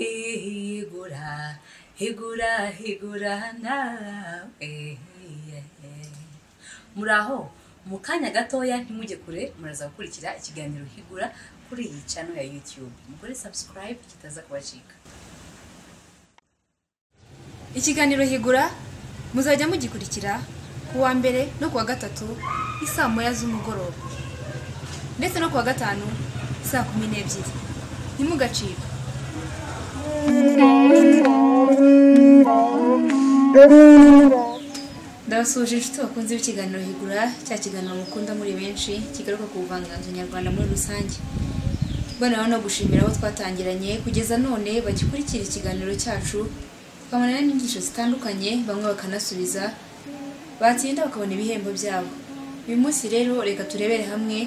higura higura higura nawe muri aho mu kanya gatoya ntimujye kure muraza gukurikira ikiganiro higura kuri iyi cano ya youtube mugore subscribe kitaza kubacika ikiganiro higura muzajya mugikurikira ku wa mbere no ku wa gatatu isaa moya z'umugoroba ndetse no ku wa gatanu saa kumi n'ebyiri ntimugacike ndabasuhuje inshuti bakunze b'ikiganiro higura cya kiganiro mukunda muri benshi kigaruka ku buvanganzo nyarwanda muri rusange banaho no gushimira abo twatangiranye kugeza none bagikurikira ikiganiro cyacu bakabona n'inyigisho zitandukanye bamwe bakanasubiza batsinda bakabona ibihembo byabo uyu munsi rero reka turebere hamwe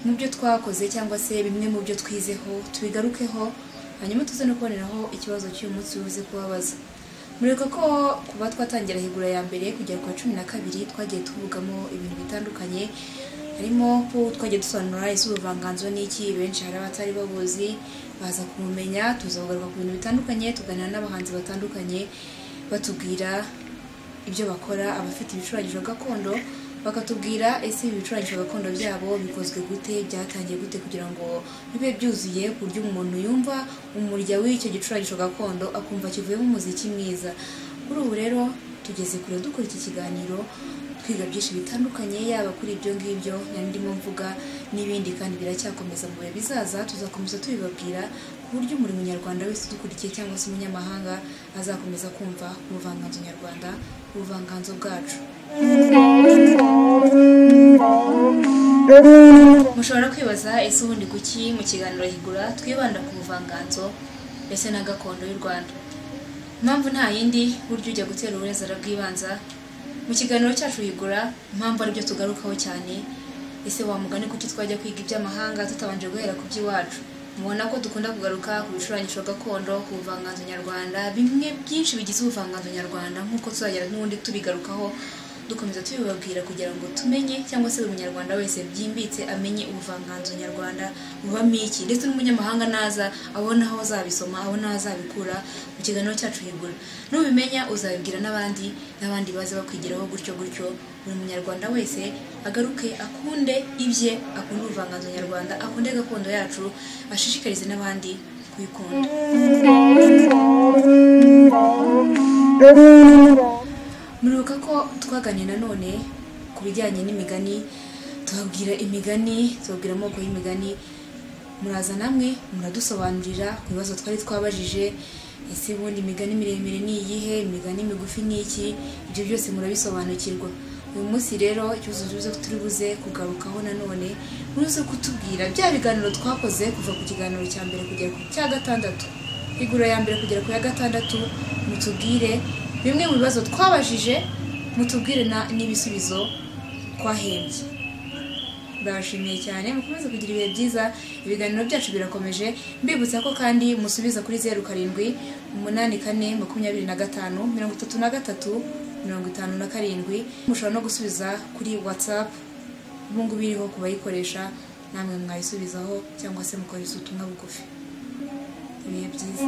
mu byo twakoze cyangwa se bimwe mu byo twizeho tubigarukeho hanyuma tuze no kuboneraho ikibazo cy'uyu munsi uze kubabaza mureka ko kuba twatangira higura ya mbere kugera ku wa cumi na kabiri twagiye tuvugamo ibintu bitandukanye harimo ko twagiye dusobanura ese ubuvanganzo n'iki benshi hari abatari babuzi baza kumumenya tuzagaruka ku bintu bitandukanye tuganira n'abahanzi batandukanye batubwira ibyo bakora abafite ibicurangisho gakondo bakatubwira ese ibi bicurangisho gakondo byabo bikozwe gute byatangiye gute kugira ngo bibe byuzuye ku buryo umuntu yumva umurya w'icyo gicurangisho gakondo akumva kivuyemo umuziki mwiza kuri ubu rero tugeze kure dukora iki kiganiro twiga byinshi bitandukanye yaba kuri ibyo ngibyo nari ndimo mvuga n'ibindi kandi biracyakomeza mu bihe bizaza tuzakomeza tubibabwira ku buryo buri munyarwanda wese udukurikiye cyangwa se umunyamahanga azakomeza kumva ubuvanganzo nyarwanda ubuvanganzo bwacu mushobora kwibaza ese ubundi kuki mu kiganiro higura twibanda ku buvanganzo ndetse na gakondo y'u rwanda impamvu nta yindi buryo ujya gutera uburezara bw'ibanza mu kiganiro cyacu higura impamvu aribyo tugarukaho cyane ese wamugane kuki twajya kwiga iby'amahanga tutabanje guhera ku by'iwacu mubona ko dukunda kugaruka ku bicurangisho gakondo ku buvanganzo nyarwanda bimwe byinshi bigize ubuvanganzo nyarwanda nk'uko tuzagera n'ubundi tubigarukaho dukomeza tubibabwira kugira ngo tumenye cyangwa se buri munyarwanda wese byimbitse amenye ubuvanganzo nyarwanda bubamo iki ndetse n'umunyamahanga naza abona aho azabisoma abona aho azabikura mu kiganiro cyacu higura nubimenya uzabibwira n'abandi n'abandi baze bakwigiraho gutyo gutyo buri munyarwanda wese agaruke akunde ibye akunde ubuvanganzo nyarwanda akunde gakondo yacu ashishikarize n'abandi kuyikunda muribuka ko twaganiye nanone ku bijyanye n'imigani tubabwira imigani tubabwira amoko y'imigani muraza namwe muradusobanurira ku bibazo twari twabajije ese ubundi imigani miremire ni iyihe imigani migufi ni iki ibyo byose murabisobanukirwa uyu munsi rero ikibazo tuzi turi buze kugarukaho nanone muze kutubwira bya biganiro twakoze kuva ku kiganiro cya mbere kugera ku cya gatandatu igura ya mbere kugera ku ya gatandatu mutubwire bimwe mu bibazo twabajije mutubwire n'ibisubizo twahembye bashimiye cyane mukomeze kugira ibihe byiza ibiganiro byacu birakomeje mbibutsa ko kandi musubiza kuri zeru karindwi umunani kane makumyabiri na gatanu mirongo itatu na gatatu mirongo itanu na karindwi mushobora no gusubiza kuri watsapu ubu ngubu iriho ku bayikoresha namwe mwayisubizaho cyangwa se mukoresha ubutumwa bugufi ibihe byiza